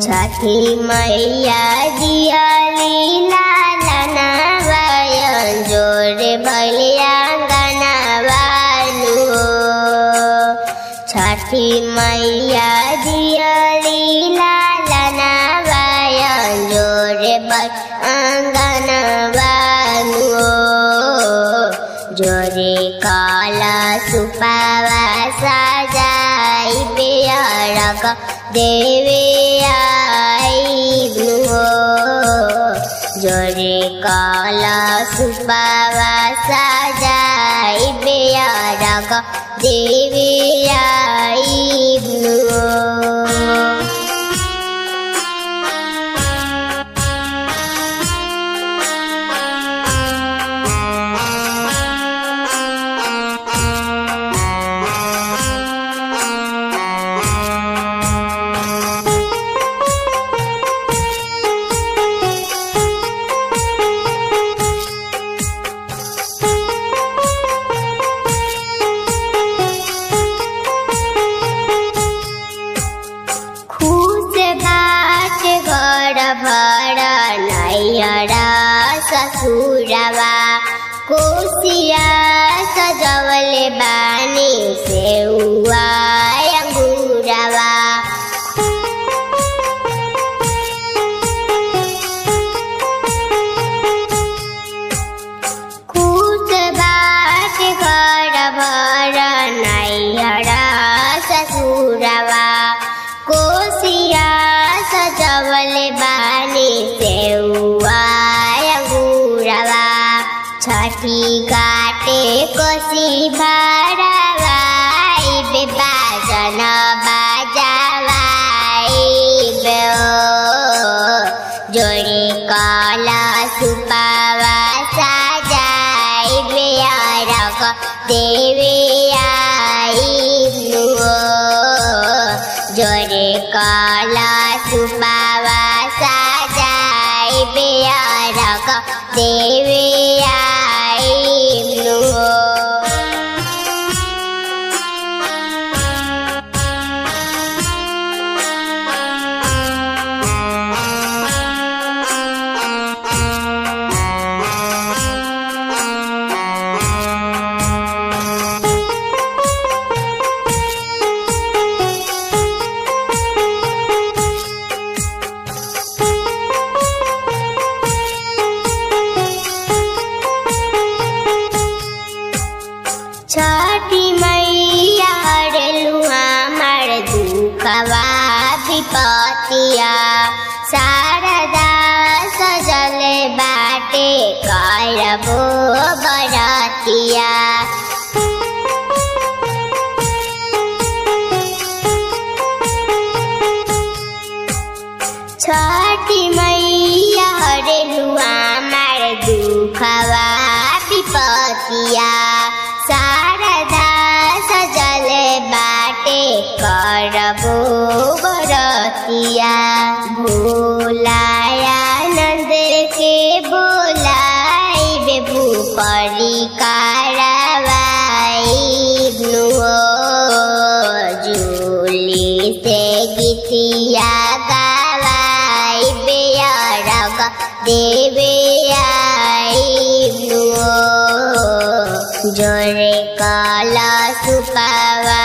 छठी मैया दियाली लालना बायन जोरे भलिया गनावालू छठी मैया दियाली लालना बायन जोरे बल अंगनवालू जोरे काला सुपावा साजाई बेअरक देवे आइब्नु हो जोरे काला सुपावा साजाई बेअरक देवे आइब्नु हो खुश बाट घर भर नैयरा ससुरवा कोसिया सजवले बानी सेउवा अंगुरवा खुश बाट घर भर नैयरा ससुरवा कोसिया सजवले बानी सेउवा अंगुरवा छठी काटे कोसी भरवाई बेबाजन बाजावाई बेओ जोड़े काला सुपावा साजाई बेअरक देवे आइब्नु हो जोरे काला सुपावा साजाई बेअरक देवे आइब्नु हो छठी मैया हरलू हमार दुखवा विपतिया शारदा सजल बाटे करबो बरतिया छठी मैया हरलू हमार दुखवा विपतिया शारदा सजल बाटे करबो बरतिया भोलाया नंद के बोलाई बेबू परी कारवाई जूली से गीतिया गवाई बेअरग देवे आइब्नु हो जोरे काला सुपावा